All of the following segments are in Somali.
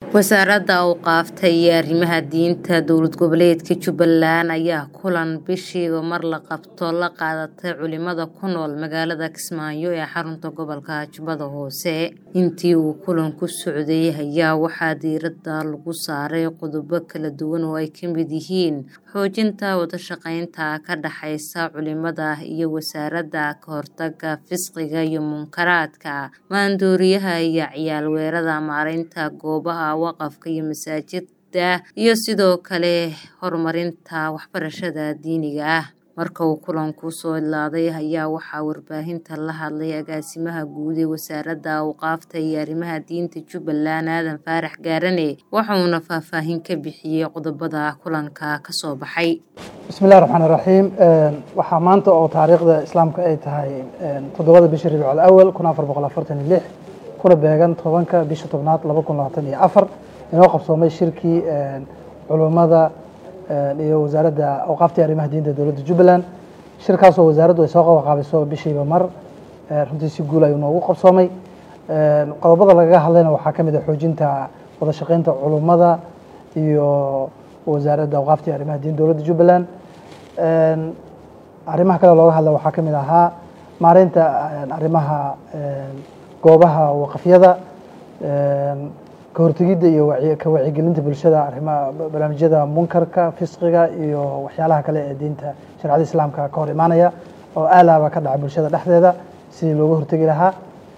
Wasaaradda Awqaafta iyo Arrimaha Diinta Dowlad Goboleedka Jubbaland ayaa kulan bishiiba mar la qabto la qaadatay culimada ku nool magaalada Kismaayo ee xarunta gobolka Jubbada Hoose. Intii uu kulanku socday ayaa waxaa diiradda lagu saaray qodobo kala duwan oo ay ka mid yihiin xoojinta wada shaqaynta ka dhaxaysa culimada iyo wasaaradda, ka hortagga fisqiga iyo munkaraadka, maandooriyaha iyo ciyaar weerarada, maaraynta goobaha waqafka iyo masaajidda, iyo sidoo kale horumarinta waxbarashada diiniga ah. Marka uu kulanku soo idlaaday ayaa waxaa warbaahinta la hadlay Agaasimaha Guud ee Wasaaradda Awqaafta iyo Arrimaha Diinta Jubbaland Aadan Faarax Gaarane wuxuuna faahfaahin ka bixiyay qodobada kulanka ka soo baxay. bismillahi raxmaani raxiim waxaa maanta oo taariikhda islaamka ay tahay toddobada bisha rabiicul awal kun afar boqol afartan iyo lix kuna beegan tobanka bisha tobnaad laba kun labaatan iyo afar inoo qabsoomay shirkii culummada iyo wasaaradda awqaafta iyo arrimaha diinta dowladda jubbaland shirkaasoo wasaaraddu ay soo qabaqaabiso bishiiba mar runtii si guul ayuu noogu qabsoomay qodobada lagaga hadlayna waxaa ka mid ah xoojinta wada shaqaynta culummada iyo wasaaradda awqaafta iyo arrimaha diinta dowladda jubbaland arrimaha kale looga hadla waxaa ka mid ahaa maareynta arrimaha goobaha waqafyada ka hortegidda iyo ka wacyigelinta bulshada arrimaha barnaamijyada munkarka fisqiga iyo waxyaalaha kale ee diinta sharciyada islaamka ka hor imaanaya oo aalaaba ka dhaca bulshada dhexdeeda sidii looga hortegi lahaa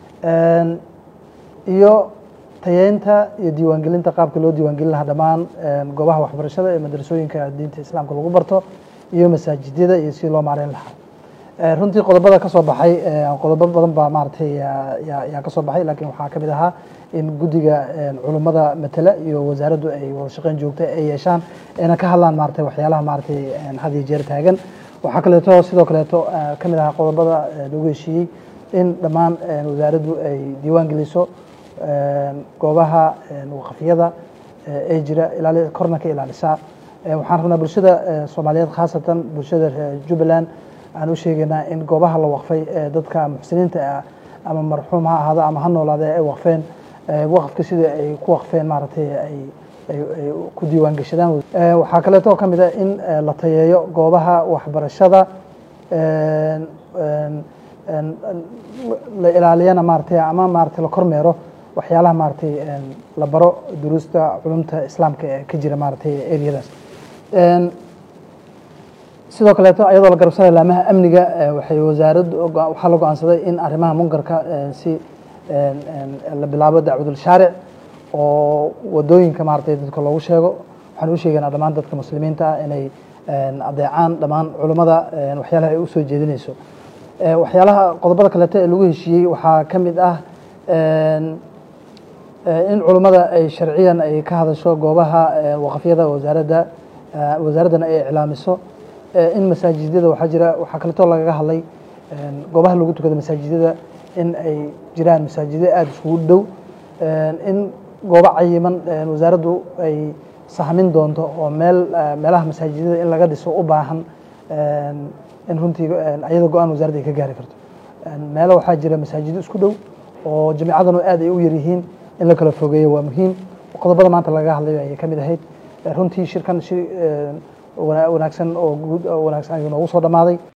iyo tayeynta iyo diiwaangelinta qaabka loo diiwaangelin lahaa dhammaan goobaha waxbarashada ee madrasooyinka diinta islaamka lagu barto iyo masaajidyada iyo sidii loo maareyn lahaa runtii qodobada ka soo baxay qodobo badan baa maaragtay yaa ka soo baxay laakiin waxaa ka mid ahaa in guddiga culummada matala iyo wasaaraddu ay wada shaqeyn joogta ay yeeshaan ayna ka hadlaan maaragtay waxyaalaha maaragtay had iyo jeer taagan waxaa kaleeto sidoo kaleeto ka mid ahaa qodobada lagu heshiiyey in dhammaan wasaaraddu ay diiwaan geliso goobaha waqafyada ee jira ilaali korna ka ilaalisaa waxaan rabnaa bulshada soomaaliyeed khaasatan bulshada jubbaland aan u sheegaynaa in goobaha la waqfay ee dadka muxsiniinta ah ama marxuum ha ahaado ama ha noolaade ay waqfeen waqafka sida ay ku waqfeen maaragtay ay ay ku diiwaan gashadaan waxaa kaleeto ka mid ah in la tayeeyo goobaha waxbarashada la ilaaliyana maaragtay ama maaragtay la kormeero waxyaalaha maaragtay la baro duruusta culumta islaamka ee ka jira maaragtay ereyadaas sidoo kaleeto ayadoo la garabsanaya laamaha amniga waxay wasaaraddu waxaa la go-aansaday in arrimaha munkarka si la bilaabo dacwadul shaaric oo wadooyinka maaragtay dadka loogu sheego waxaan u sheegaynaa dhammaan dadka muslimiinta ah inay adeecaan dhammaan culummada waxyaalaha ay u soo jeedinayso waxyaalaha qodobada kaleeto ee lagu heshiiyey waxaa ka mid ah in culummada ay sharciyan ay ka hadasho goobaha waqafyada wasaaradda wasaaraddana ay iclaamiso in masaajidyada waxaa jira waxaa kaleetoo lagaga hadlay goobaha lagu tukado masaajidyada in ay jiraan masaajidyo aada iskugu dhow in goobo cayiman wasaaraddu ay sahmin doonto oo meel meelaha masaajidyada in laga dhiso u baahan in runtii ayada go-aan wasaaradda ay ka gaari karto meelo waxaa jira masaajido isku dhow oo jamiicadanu aad ay u yaryihiin in la kala fogeeyo waa muhiim qodobada maanta lagaga hadlay ayay ka mid ahayd runtii shirkan shir wanaagsan oo guud wanaagsan ayuu noogu soo dhammaaday